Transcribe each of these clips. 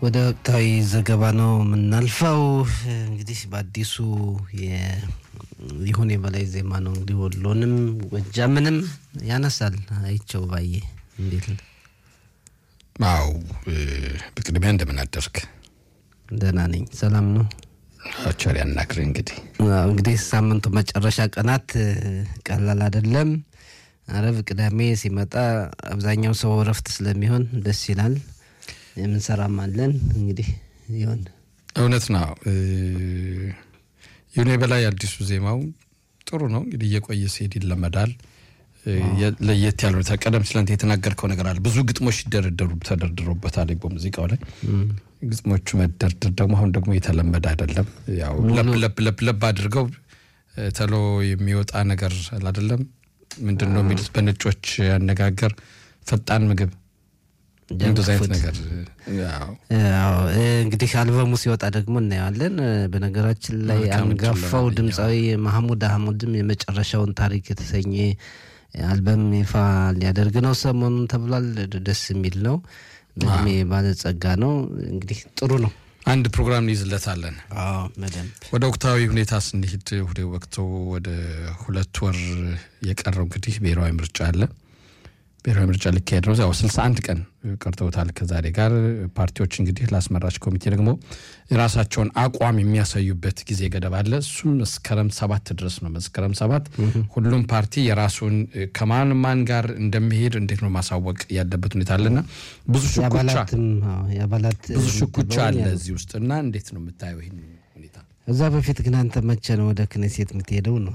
ወደ ወቅታዊ ዘገባ ነው የምናልፈው። እንግዲህ በአዲሱ ይሁን የበላይ ዜማ ነው እንግዲህ ወሎንም ጎጃምንም ያነሳል። አይቸው ባየ እንዴት ነው? አው በቅድሚያ እንደምን አደርክ? ደህና ነኝ። ሰላም ነው። ቸር ያናግር። እንግዲህ እንግዲህ ሳምንቱ መጨረሻ ቀናት ቀላል አይደለም። አረብ ቅዳሜ ሲመጣ አብዛኛው ሰው እረፍት ስለሚሆን ደስ ይላል። የምንሰራም አለን እንግዲህ ይሆን እውነት ነው። ይሁኔ በላይ አዲሱ ዜማው ጥሩ ነው። እንግዲህ እየቆየ ሲሄድ ይለመዳል። ለየት ያለ ሁኔታ ቀደም ሲል አንተ የተናገርከው ነገር አለ። ብዙ ግጥሞች ሲደረደሩ ተደርድሮበታል በሙዚቃው ላይ ግጥሞቹ መደርደር ደግሞ አሁን ደግሞ የተለመደ አይደለም። ያው ለብ ለብ ለብ ለብ አድርገው ተሎ የሚወጣ ነገር አይደለም። ምንድን ነው የሚሉት በነጮች አነጋገር ፈጣን ምግብ እንደዚ አይነት ነገር እንግዲህ አልበሙ ሲወጣ ደግሞ እናየዋለን። በነገራችን ላይ አንጋፋው ድምፃዊ ማህሙድ አህሙድም የመጨረሻውን ታሪክ የተሰኘ አልበም ይፋ ሊያደርግ ነው ሰሞኑን ተብሏል። ደስ የሚል ነው። በእድሜ ባለጸጋ ነው። እንግዲህ ጥሩ ነው። አንድ ፕሮግራም እንይዝለታለን። በደንብ ወደ ወቅታዊ ሁኔታ ስንሄድ ወደ ወቅቱ ወደ ሁለት ወር የቀረው እንግዲህ ብሔራዊ ምርጫ አለ። ብሔራዊ ምርጫ ሊካሄድ ነው። ያው 61 ቀን ቀርተውታል ከዛሬ ጋር። ፓርቲዎች እንግዲህ ለአስመራጭ ኮሚቴ ደግሞ የራሳቸውን አቋም የሚያሳዩበት ጊዜ ገደብ አለ። እሱም መስከረም ሰባት ድረስ ነው። መስከረም ሰባት ሁሉም ፓርቲ የራሱን ከማን ማን ጋር እንደሚሄድ እንዴት ነው ማሳወቅ ያለበት ሁኔታ አለና ብዙ ሽኩቻ ብዙ ሽኩቻ አለ እዚህ ውስጥ እና እንዴት ነው የምታየው ይህን ሁኔታ? እዛ በፊት ግን አንተ መቼ ነው ወደ ክኔሴት የምትሄደው ነው?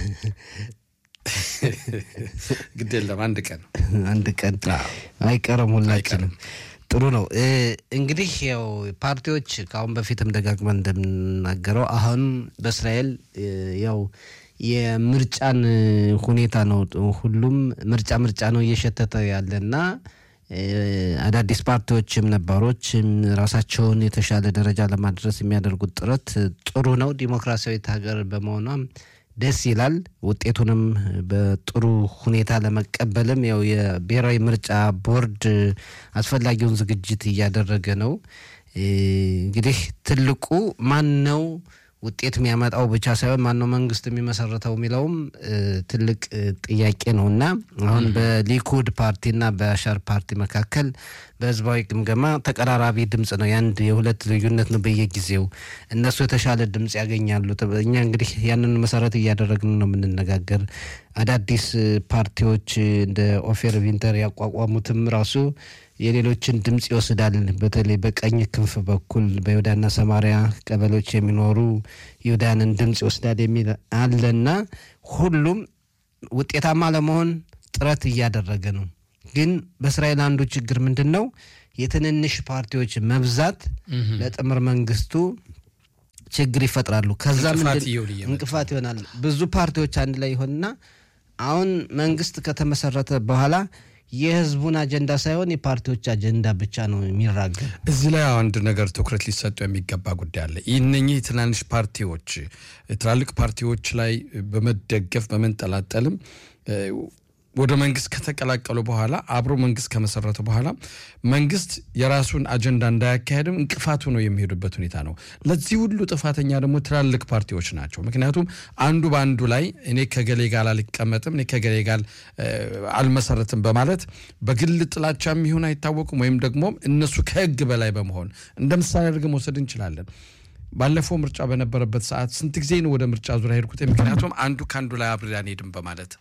ግድ የለም አንድ ቀን አንድ ቀን አይቀርም ሁላችንም። ጥሩ ነው እንግዲህ ያው ፓርቲዎች ከአሁን በፊትም ደጋግመን እንደምናገረው አሁን በእስራኤል ያው የምርጫን ሁኔታ ነው ሁሉም ምርጫ ምርጫ ነው እየሸተተ ያለና አዳዲስ ፓርቲዎችም ነባሮችም ራሳቸውን የተሻለ ደረጃ ለማድረስ የሚያደርጉት ጥረት ጥሩ ነው። ዲሞክራሲያዊት ሀገር በመሆኗም ደስ ይላል። ውጤቱንም በጥሩ ሁኔታ ለመቀበልም ያው የብሔራዊ ምርጫ ቦርድ አስፈላጊውን ዝግጅት እያደረገ ነው። እንግዲህ ትልቁ ማን ነው ውጤት የሚያመጣው ብቻ ሳይሆን ማነው መንግስት የሚመሰረተው የሚለውም ትልቅ ጥያቄ ነው እና አሁን በሊኩድ ፓርቲና በአሻር ፓርቲ መካከል በህዝባዊ ግምገማ ተቀራራቢ ድምፅ ነው። የአንድ የሁለት ልዩነት ነው በየጊዜው እነሱ የተሻለ ድምፅ ያገኛሉ። እኛ እንግዲህ ያንን መሰረት እያደረግን ነው የምንነጋገር። አዳዲስ ፓርቲዎች እንደ ኦፌር ቪንተር ያቋቋሙትም ራሱ የሌሎችን ድምፅ ይወስዳል። በተለይ በቀኝ ክንፍ በኩል በይሁዳና ሰማሪያ ቀበሌዎች የሚኖሩ ይሁዳንን ድምፅ ይወስዳል የሚል አለና ሁሉም ውጤታማ ለመሆን ጥረት እያደረገ ነው። ግን በእስራኤል አንዱ ችግር ምንድን ነው? የትንንሽ ፓርቲዎች መብዛት ለጥምር መንግስቱ ችግር ይፈጥራሉ። ከዛ እንቅፋት ይሆናል። ብዙ ፓርቲዎች አንድ ላይ ይሆንና አሁን መንግስት ከተመሰረተ በኋላ የህዝቡን አጀንዳ ሳይሆን የፓርቲዎች አጀንዳ ብቻ ነው የሚራገብ። እዚህ ላይ አንድ ነገር ትኩረት ሊሰጡ የሚገባ ጉዳይ አለ። እነኚህ ትናንሽ ፓርቲዎች ትላልቅ ፓርቲዎች ላይ በመደገፍ በመንጠላጠልም ወደ መንግስት ከተቀላቀሉ በኋላ አብሮ መንግስት ከመሰረቱ በኋላ መንግስት የራሱን አጀንዳ እንዳያካሄድም እንቅፋቱ ነው የሚሄዱበት ሁኔታ ነው። ለዚህ ሁሉ ጥፋተኛ ደግሞ ትላልቅ ፓርቲዎች ናቸው። ምክንያቱም አንዱ በአንዱ ላይ እኔ ከገሌ ጋር አልቀመጥም፣ እኔ ከገሌ ጋር አልመሰረትም በማለት በግል ጥላቻ የሚሆን አይታወቁም። ወይም ደግሞ እነሱ ከህግ በላይ በመሆን እንደ ምሳሌ አድርገን መውሰድ እንችላለን። ባለፈው ምርጫ በነበረበት ሰዓት ስንት ጊዜ ነው ወደ ምርጫ ዙሪያ ሄድኩት? ምክንያቱም አንዱ ከአንዱ ላይ አብሬ አንሄድም በማለት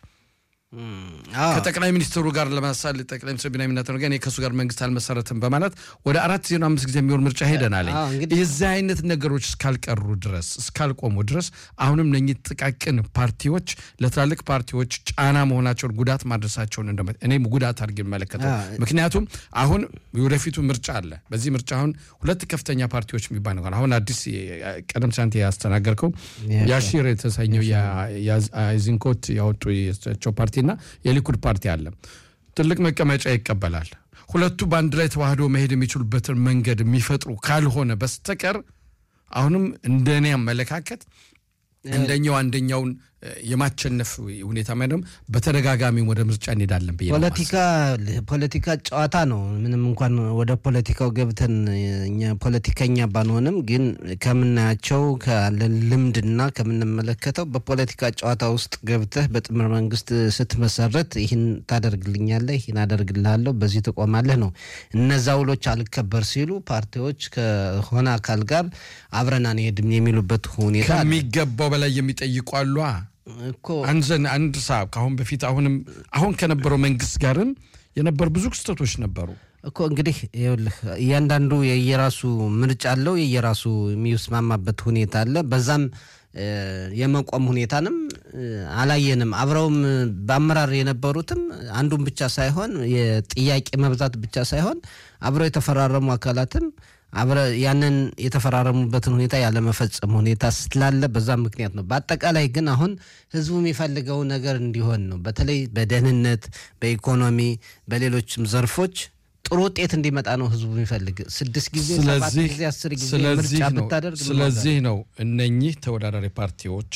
ከጠቅላይ ሚኒስትሩ ጋር ለማሳል ጠቅላይ ሚኒስትር ቢንያሚን ኔታንያሁ ጋር እኔ ከእሱ ጋር መንግስት አልመሰረትም በማለት ወደ አራት ዜሮ አምስት ጊዜ የሚሆን ምርጫ ሄደናል። የዚህ አይነት ነገሮች እስካልቀሩ ድረስ እስካልቆሙ ድረስ አሁንም እነኚህ ጥቃቅን ፓርቲዎች ለትላልቅ ፓርቲዎች ጫና መሆናቸውን ጉዳት ማድረሳቸውን እኔም ጉዳት አድርጌ መለከተው። ምክንያቱም አሁን የወደፊቱ ምርጫ አለ። በዚህ ምርጫ አሁን ሁለት ከፍተኛ ፓርቲዎች የሚባል ነገር አሁን አዲስ ቀደም ሳንት ያስተናገርከው ያሺር የተሰኘው የአይዝንኮት ያወጡ የቸው ፓርቲ ና የሊኩድ ፓርቲ አለ። ትልቅ መቀመጫ ይቀበላል። ሁለቱ በአንድ ላይ ተዋህዶ መሄድ የሚችሉበትን መንገድ የሚፈጥሩ ካልሆነ በስተቀር አሁንም እንደ እኔ አመለካከት እንደኛው አንደኛውን የማቸነፍ ሁኔታ ማለም በተደጋጋሚ ወደ ምርጫ እንሄዳለን ብዬ ነው ፖለቲካ ፖለቲካ ጨዋታ ነው። ምንም እንኳን ወደ ፖለቲካው ገብተን እኛ ፖለቲከኛ ባንሆንም ግን ከምናያቸው ካለን ልምድና ከምንመለከተው በፖለቲካ ጨዋታ ውስጥ ገብተህ በጥምር መንግስት ስትመሰረት ይህን ታደርግልኛለህ፣ ይህን አደርግልሃለሁ፣ በዚህ ትቆማለህ ነው። እነዛ ውሎች አልከበር ሲሉ ፓርቲዎች ከሆነ አካል ጋር አብረን አንሄድም የሚሉበት ሁኔታ አለ። ከሚገባው በላይ የሚጠይቁ አሉ። እኮ አንዘን አንድ ሰዓት ከአሁን በፊት አሁንም አሁን ከነበረው መንግስት ጋርም የነበሩ ብዙ ክስተቶች ነበሩ። እኮ እንግዲህ ይኸውልህ እያንዳንዱ የየራሱ ምርጫ አለው፣ የየራሱ የሚስማማበት ሁኔታ አለ። በዛም እ፣ የመቆም ሁኔታንም እ፣ አላየንም። አብረውም በአመራር የነበሩትም አንዱን ብቻ ሳይሆን የጥያቄ መብዛት ብቻ ሳይሆን አብረው የተፈራረሙ አካላትም አብረ ያንን የተፈራረሙበትን ሁኔታ ያለመፈጸም ሁኔታ ስላለ በዛ ምክንያት ነው። በአጠቃላይ ግን አሁን ህዝቡ የሚፈልገው ነገር እንዲሆን ነው። በተለይ በደህንነት፣ በኢኮኖሚ፣ በሌሎችም ዘርፎች ጥሩ ውጤት እንዲመጣ ነው ህዝቡ የሚፈልግ። ስድስት ጊዜ ሰባት ስለዚህ ጊዜ አስር ጊዜ ስለዚህ ምርጫ ነው ብታደርግ ምን ዋጋ ስለዚህ ነው እነኚህ ተወዳዳሪ ፓርቲዎች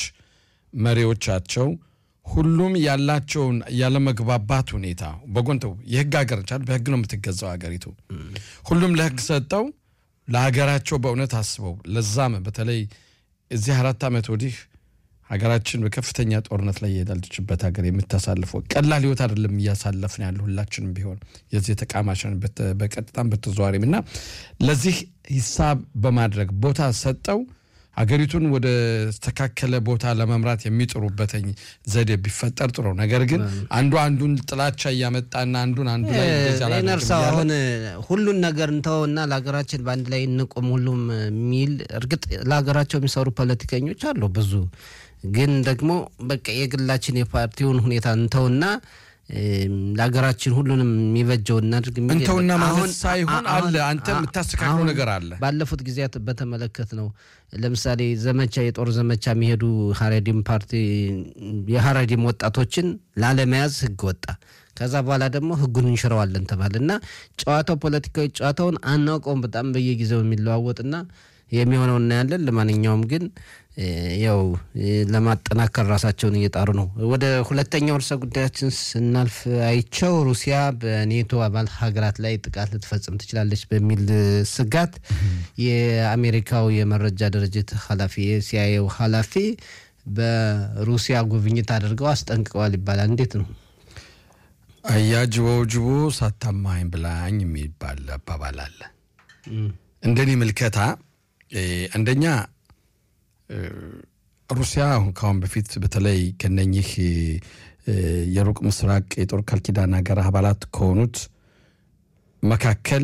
መሪዎቻቸው ሁሉም ያላቸውን ያለመግባባት ሁኔታ በጎንተው የህግ ሀገር ቻል በህግ ነው የምትገዛው ሀገሪቱ። ሁሉም ለህግ ሰጠው ለሀገራቸው በእውነት አስበው ለዛም በተለይ እዚህ አራት ዓመት ወዲህ ሀገራችን በከፍተኛ ጦርነት ላይ የሄዳለችበት ሀገር የምታሳልፈው ቀላል ህይወት አይደለም እያሳለፍን ያለ ሁላችንም ቢሆን የዚህ ተቃማሽን በቀጥታም በተዘዋሪም እና ለዚህ ሂሳብ በማድረግ ቦታ ሰጠው ሀገሪቱን ወደ ተስተካከለ ቦታ ለመምራት የሚጥሩበትኝ ዘዴ ቢፈጠር ጥሩ ነው። ነገር ግን አንዱ አንዱን ጥላቻ እያመጣና አንዱን አንዱ ላይ እንደዚህ አላደርግም ነርሳው እያለ አሁን ሁሉን ነገር እንተውና ለሀገራችን በአንድ ላይ እንቁም ሁሉም የሚል እርግጥ ለሀገራቸው የሚሰሩ ፖለቲከኞች አሉ ብዙ። ግን ደግሞ በቃ የግላችን የፓርቲውን ሁኔታ እንተውና እም፣ ለሀገራችን ሁሉንም የሚበጀው እናድርግ የሚል እንተውና የለም። ማለት አሁን- ሳይሆን አሁን- አለ አንተ የምታስተካክለው አሁን ነገር አለ። ባለፉት ጊዜያት በተመለከት ነው። ለምሳሌ ዘመቻ የጦር ዘመቻ የሚሄዱ ሀረዲም ፓርቲ የሀረዲም ወጣቶችን ላለመያዝ ህግ ወጣ። ከዛ በኋላ ደግሞ ህጉን እንሽረዋለን ተባለ እና ጨዋታው ፖለቲካዊ ጨዋታውን አናውቀውም። በጣም በየጊዜው የሚለዋወጥና የሚሆነው እናያለን። ለማንኛውም ግን እ፣ ያው እ፣ ለማጠናከር ራሳቸውን እየጣሩ ነው። ወደ ሁለተኛው ርዕሰ ጉዳያችን ስናልፍ አይቸው ሩሲያ በኔቶ አባል ሀገራት ላይ ጥቃት ልትፈጽም ትችላለች በሚል እ፣ ስጋት የአሜሪካው የመረጃ ድርጅት ኃላፊ የሲአይኤው ኃላፊ በሩሲያ ጉብኝት አድርገው አስጠንቅቀዋል ይባላል። እንዴት ነው? አያጅቦ ጅቦ ሳታማኝ ብላኝ የሚባል አባባል አለ። እንደኔ ምልከታ እ፣ አንደኛ እ፣ ሩሲያ አሁን ከአሁን በፊት በተለይ ከነኚህ እ፣ የሩቅ ምስራቅ የጦር ቃል ኪዳን ሀገር አባላት ከሆኑት መካከል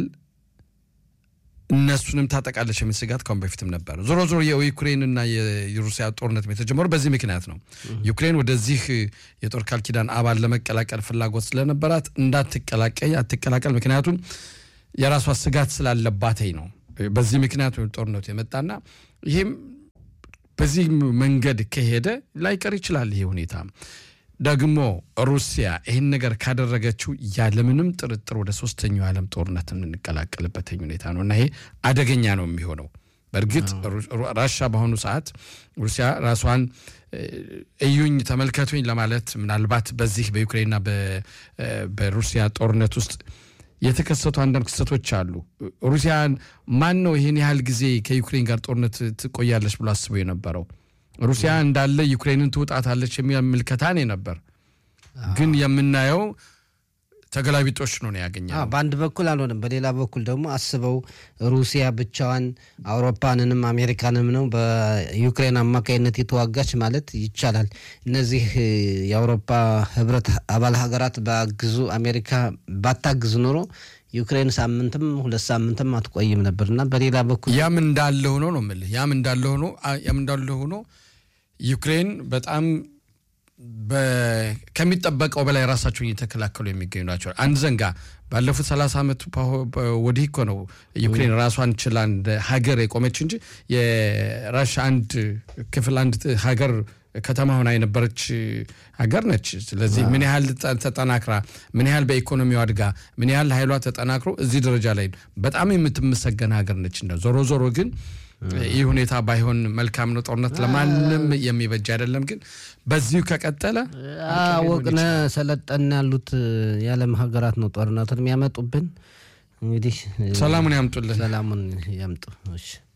እነሱንም ታጠቃለች የሚል ስጋት ካሁን በፊትም ነበር። ዞሮ ዞሮ የዩክሬንና የሩሲያ ጦርነት የተጀመረው በዚህ ምክንያት ነው። ዩክሬን ወደዚህ የጦር ቃል ኪዳን አባል ለመቀላቀል ፍላጎት ስለነበራት እንዳትቀላቀይ አትቀላቀል፣ ምክንያቱም የራሷ ስጋት ስላለባተኝ ነው። በዚህ ምክንያት ጦርነቱ የመጣና ይህም በዚህ መንገድ ከሄደ ላይቀር ይችላል ይሄ ሁኔታ። ደግሞ ሩሲያ ይህን ነገር ካደረገችው ያለምንም ጥርጥር ወደ ሶስተኛው የዓለም ጦርነት የምንቀላቀልበት ሁኔታ ነው እና ይሄ አደገኛ ነው የሚሆነው። በእርግጥ ራሻ በአሁኑ ሰዓት ሩሲያ ራሷን እዩኝ ተመልከቱኝ ለማለት ምናልባት በዚህ በዩክሬንና በሩሲያ ጦርነት ውስጥ የተከሰቱ አንዳንድ ክስተቶች አሉ። ሩሲያን ማን ነው ይህን ያህል ጊዜ ከዩክሬን ጋር ጦርነት ትቆያለች ብሎ አስቦ የነበረው? ሩሲያ እንዳለ ዩክሬንን ትውጣታለች የሚል ምልከታ ነው ነበር። ግን የምናየው ተገላቢጦች ነው ያገኛል። አዎ፣ በአንድ በኩል አልሆነም። በሌላ በኩል ደግሞ አስበው ሩሲያ ብቻዋን አውሮፓንንም አሜሪካንም ነው በዩክሬን አማካይነት የተዋጋች ማለት ይቻላል። እነዚህ እ፣ የአውሮፓ ህብረት አባል ሀገራት ባግዙ አሜሪካ ባታግዝ ኖሮ ዩክሬን ሳምንትም ሁለት ሳምንትም አትቆይም ነበር እና በሌላ በኩል ያም እንዳለ ሆኖ ነው የምልህ። ያም እንዳለ ሆኖ ያም እንዳለ ሆኖ ዩክሬን በጣም በ- ከሚጠበቀው በላይ ራሳቸውን እየተከላከሉ የሚገኙ ናቸው። አንድ ዘንጋ ባለፉት ሰላሳ ዓመት ፓሆ- ፓ- ወዲህ እኮ ነው ዩክሬን ራሷን ችላ እንደ ሀገር የቆመች እንጂ የራሻ አንድ ክፍል አንድ ሀገር ከተማ ሆና የነበረች ሀገር ነች። ስለዚህ ምን ያህል ተ- ተጠናክራ ምን ያህል በኢኮኖሚው አድጋ ምን ያህል ኃይሏ ተጠናክሮ እዚህ ደረጃ ላይ በጣም የምትመሰገን ሀገር ነች። እንደ ዞሮ ዞሮ ግን ይህ ሁኔታ ባይሆን መልካም ነው። ጦርነት ለማንም የሚበጅ አይደለም። ግን በዚሁ ከቀጠለ አወቅነ ሰለጠን ያሉት የዓለም ሀገራት ነው ጦርነቱን የሚያመጡብን። እንግዲህ ሰላሙን ያምጡልን። ሰላሙን ያምጡ። እሺ